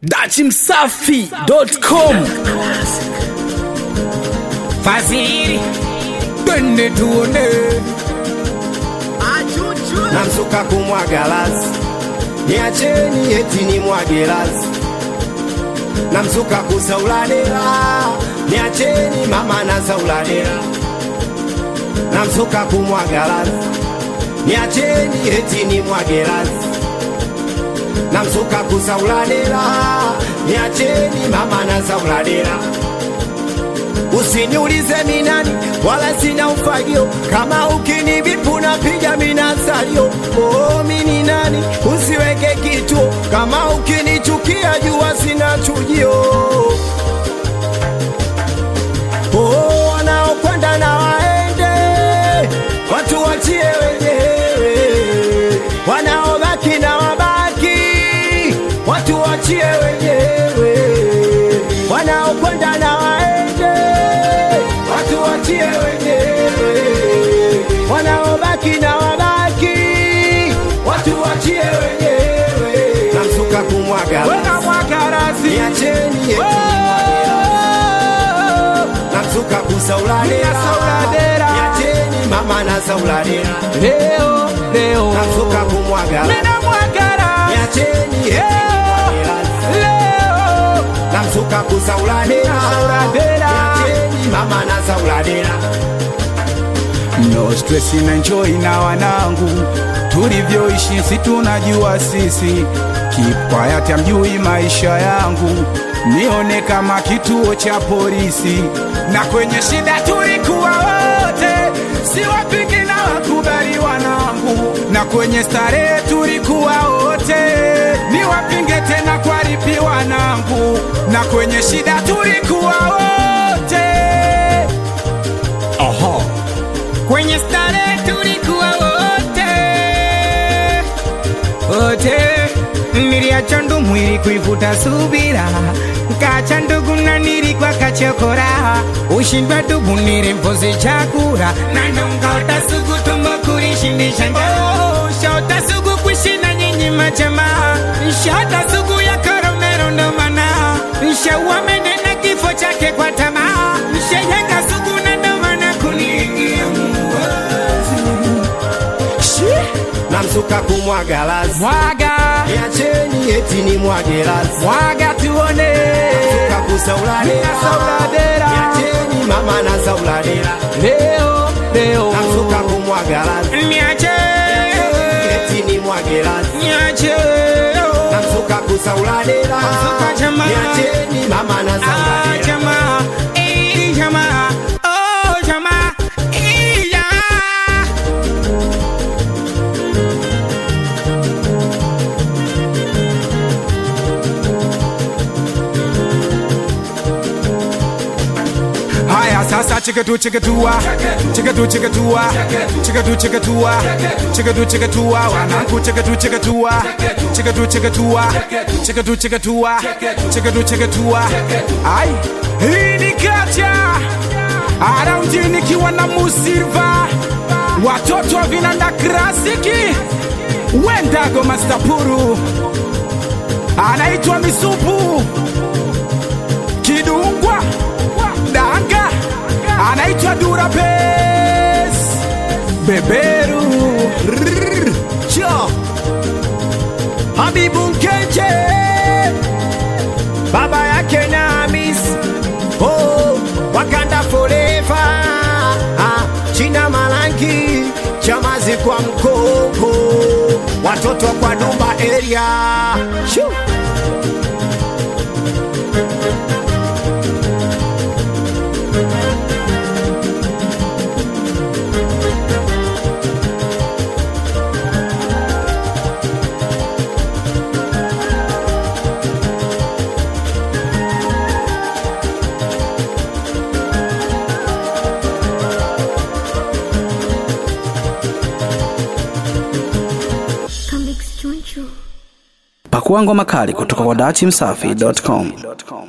dachimsafi.com Fadhili twende tuone namsuka kumwaga lazi niacheni eti ni mwage lazi namsuka kusauladera niacheni mama na sauladera namsuka kumwaga lazi niacheni eti ni mwage lazi namsuka kusauladera niacheni mama na sauladera Usiniulize minani wala sina ufagio, kama ukinivipu napiga minasalio. Oh, mini nani? Usiweke kituo, kama ukinichukia jua sina chujio. Oh, wanaokwenda na waende, watu wachie wenyewe, wanaobaki na wabaki, watu wachie wenyewe, wanaokwenda na waende, watu wachie wenyewe, wanaobaki na wabaki, watu wachie wenyewe. Namsuka kumwaga weka mwakarazi niacheni eti namsuka kusauladera Sauladera. niacheni mama na sauladera leo leo namsuka kumwaga mina mwakara niacheni eti leo leo namsuka kusauladera Sauladera. niacheni mama na sauladera no stress na enjoy na wanangu tulivyoishi si tunajua sisi kipwayati amjui maisha yangu nione kama kituo cha polisi na kwenye shida tulikuwa wote siwapingi na wakubali wanangu na kwenye starehe tulikuwa wote niwapinge tena kwa ripi wanangu na kwenye shida tulikuwa wote Aha. kwenye starehe tulikuwa wote wote, niliacha ndo mwili kuivuta subira, nkacha ndugu na nilikuwa kachokora, ushindwa dubu nilimpozi chakula na ndo nkaota sugu tumbo kulishindisha njaa, shaota sugu kuishinda nyinyi majamaa, shata sugu ya koromero ndo maana shaua mende na kifo chake kwa tamaa, shayenga sugu na ndo maana kuniingia namsuka kumwaga lazi Mwaga, niacheni eti ni mwage lazi mwaga tuone. namsuka kusauladera Na sauladera. niacheni mama na sauladera Leo, leo. namsuka kumwaga lazi Niache, eti ni mwage lazi niache. namsuka kusauladera Namsuka jamaa. niacheni mama na Ah, sauladera jamaa, eh, jamaa. Oh, jamaa, eh, jamaa. Haya sasa cheketu cheketua cheketu cheketua cheketu cheketua cheketu cheketua wanangu cheketu cheketua cheketu cheketua cheketu cheketua cheketu cheketua ai hii ni kacha araundi nikiwa na musilva watoto wa vinanda klasiki wendago mastapuru anaitwa misupu kidungwa danga anaitwa durapes beberu Rrrr, cho Habibu Nkeche baba yake na Hamis oh, Wakanda forever ah, China Malangi chamazi kwa mkoko watoto kwa Dumba area Shoo. pakua ngoma kali kutoka kwa dachimsafi.com